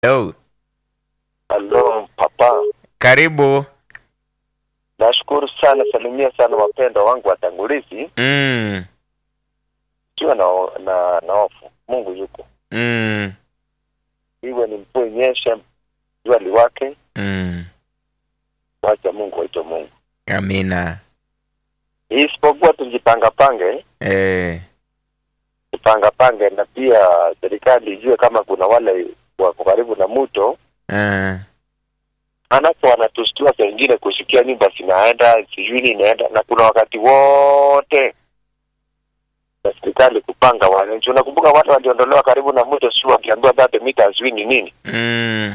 Hello. Halo papa, Karibu. nashukuru sana, salimia sana wapendwa wangu watangulizi, Mm. ikiwa na, na, na hofu. Mungu yuko, Mm. iwe ni mvua inyeshe, jua liwake, Mm. wacha Mungu waitwe Mungu, Amina. isipokuwa tujipangapange Eh. tupangapange, na pia serikali ijue kama kuna wale wako karibu na mto Uh. anapo wanatustua saa ingine kusikia nyumba zinaenda sijui nini inaenda, na kuna wakati wote na serikali kupanga wananchi. Unakumbuka watu waliondolewa karibu na mto, sio wakiambiwa bado mita sijui ni nini, Mm.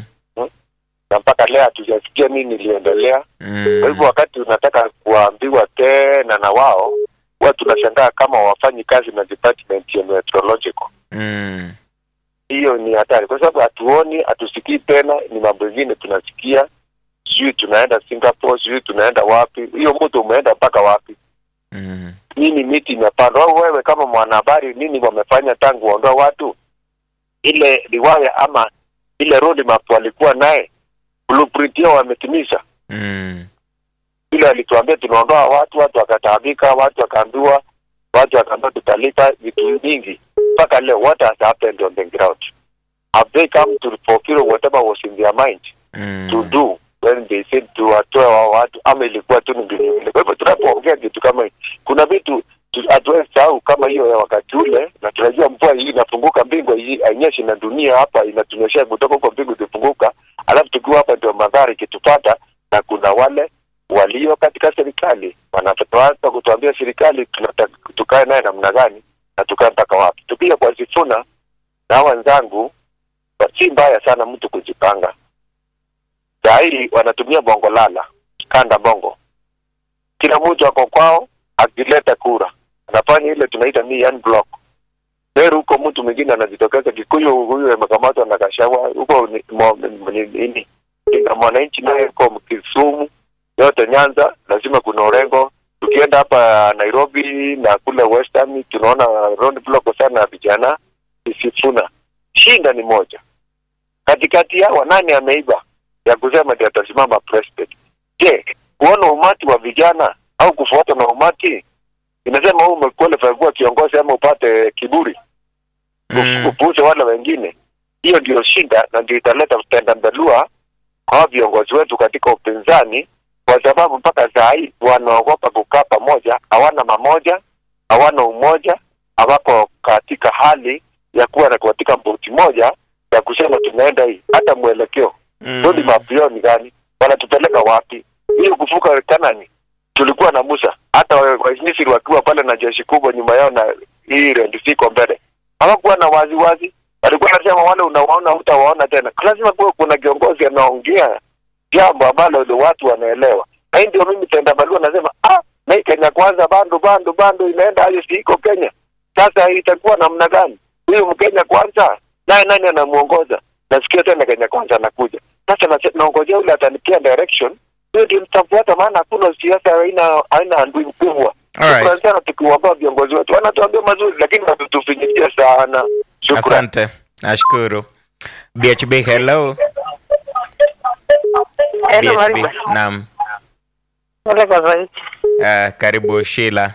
na mpaka leo hatujasikia nini iliendelea. Mm. Kwa hivyo wakati unataka kuambiwa tena na wao, huwa tunashangaa kama wafanyi kazi na department ya meteorological. Mm. Hiyo ni hatari, kwa sababu hatuoni, hatusikii tena, ni mambo mengine tunasikia, sijui tunaenda Singapore, sijui tunaenda wapi. Hiyo mto umeenda mpaka wapi? Mm. nini miti imepandwa au wewe kama mwanahabari nini wamefanya tangu waondoa watu ile riwaya ama ile road map walikuwa naye blueprint yao wametimiza Mm. ile walituambia tunaondoa watu watu wakataabika watu wakaambiwa watu wakaambiwa tutalipa vitu vingi mpaka leo what has happened on the ground have they come to fulfill whatever was in their mind to Mm. do when they said to watoe wa watu ama ilikuwa tu ni mbinu ile. Kwa hivyo tunapoongea kitu kama hii, kuna vitu tu- hatuwezi sahau kama hiyo ya wakati ule, na tunajua mvua hii inafunguka, mbingu hii hainyeshi na dunia hapa inatunyeshea kutoka huko mbingu ikifunguka, alafu tukiwa hapa ndio madhara ikitupata, na kuna wale walio katika serikali wanatoanza kutuambia serikali tunataka tukae naye namna gani na tukae mpaka wapi. Tukija kwa Sifuna na wenzangu, si mbaya sana mtu kujipanga saa hii wanatumia bongo lala kanda bongo kila mtu ako kwao akileta kura anafanya ile tunaita ni block Meru huko mtu mwingine anajitokeza Kikuyu huyu amekamatwa na kashawa huko ni- mo- ni- nini ina mwananchi naye huko Kisumu yote Nyanza lazima kuna Orengo tukienda hapa Nairobi na kule Western tunaona road block sana ya vijana Sifuna shinda ni moja katikati yao nani ameiba ya kusema ndio atasimama president. Je, kuona umati wa vijana au kufuata na umati inasema wewe umequalify kuwa kiongozi ama upate kiburi Mm. upuuze wale wengine? Hiyo ndio shida na ndio italeta tendambelua kwa viongozi wetu katika upinzani, kwa sababu mpaka saa hii wanaogopa kukaa pamoja, hawana mamoja, hawana umoja, hawako katika hali ya kuwa na katika boti moja ya kusema tunaenda hii, hata mwelekeo Rodi mapio ni gani? Wanatupeleka wapi? Hiyo kuvuka Kanani tulikuwa na Musa, hata wa- Wamisri wakiwa pale na jeshi kubwa nyuma yao na hii rendifiko mbele, hawakuwa na wazi wazi, walikuwa nasema wale unawaona hutawaona tena. Lazima kuwa kuna kiongozi anaongea jambo ambalo ndio watu wanaelewa, na hii ndio mimi tenda balua nasema ah, na hii Kenya kwanza bando bando bando inaenda hayo, si iko Kenya sasa, itakuwa namna gani? Huyu Mkenya kwanza naye nani anamuongoza? Nasikia tena Kenya kwanza anakuja sasa, nase- naongojea yule atanipia direction, hiyo ndio nitafuata, maana hakuna siasa haina haina andui mkubwa. Alright. Shukrani sana tukiwapa viongozi wetu, wanatuambia mazuri, lakini wanatufinyikia sana. Shukrani. Asante. Nashukuru. BHB hello. Hello, BHB. Mariba. Naam. Pole kwa zaidi. Uh, karibu Sheila.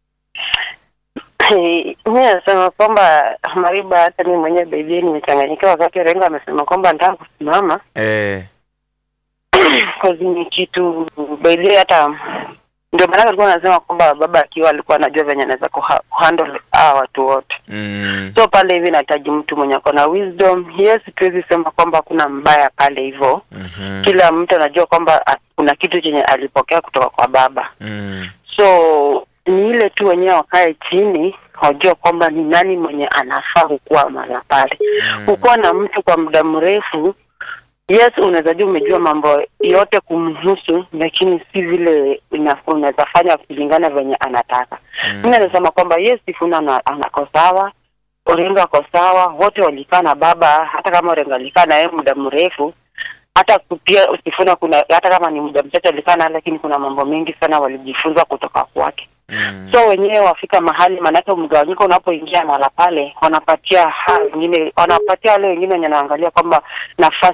Mi nasema kwamba Mariba, hata mimi mwenyewe baby nimechanganyikiwa wakati Renga amesema kwamba nataka kusimama Eh. cause ni kitu baby, hata ndio maana alikuwa anasema kwamba baba akiwa alikuwa anajua venye anaweza kuha- kuhandle hawa watu wote. Mm. So pale hivi nahitaji mtu mwenye ako na wisdom. Yes, tuwezi sema kwamba kuna mbaya pale hivyo. Mhm. Kila mtu anajua kwamba ah, kuna kitu chenye alipokea kutoka kwa baba. Mm. so ni ile tu wenyewe wakae chini wajua kwamba ni nani mwenye anafaa kukuwa mara pale Mm. kukuwa na mtu kwa muda mrefu yes unaweza jua umejua mambo yote kumhusu lakini si vile ina- unaweza fanya kulingana venye anataka Mm. mi nasema kwamba yes sifuna ana- anako sawa orengo ako sawa wote walikaa na baba hata kama orengo alikaa na yeye muda mrefu hata pia usifuna kuna hata kama ni muda mchache alikaa naye lakini kuna mambo mengi sana walijifunza kutoka kwake Mm. so wenyewe wafika mahali maanake mgawanyiko unapoingia mahala pale wanapatia ha wengine wanapatia wale wengine wenye wanaangalia kwamba nafasi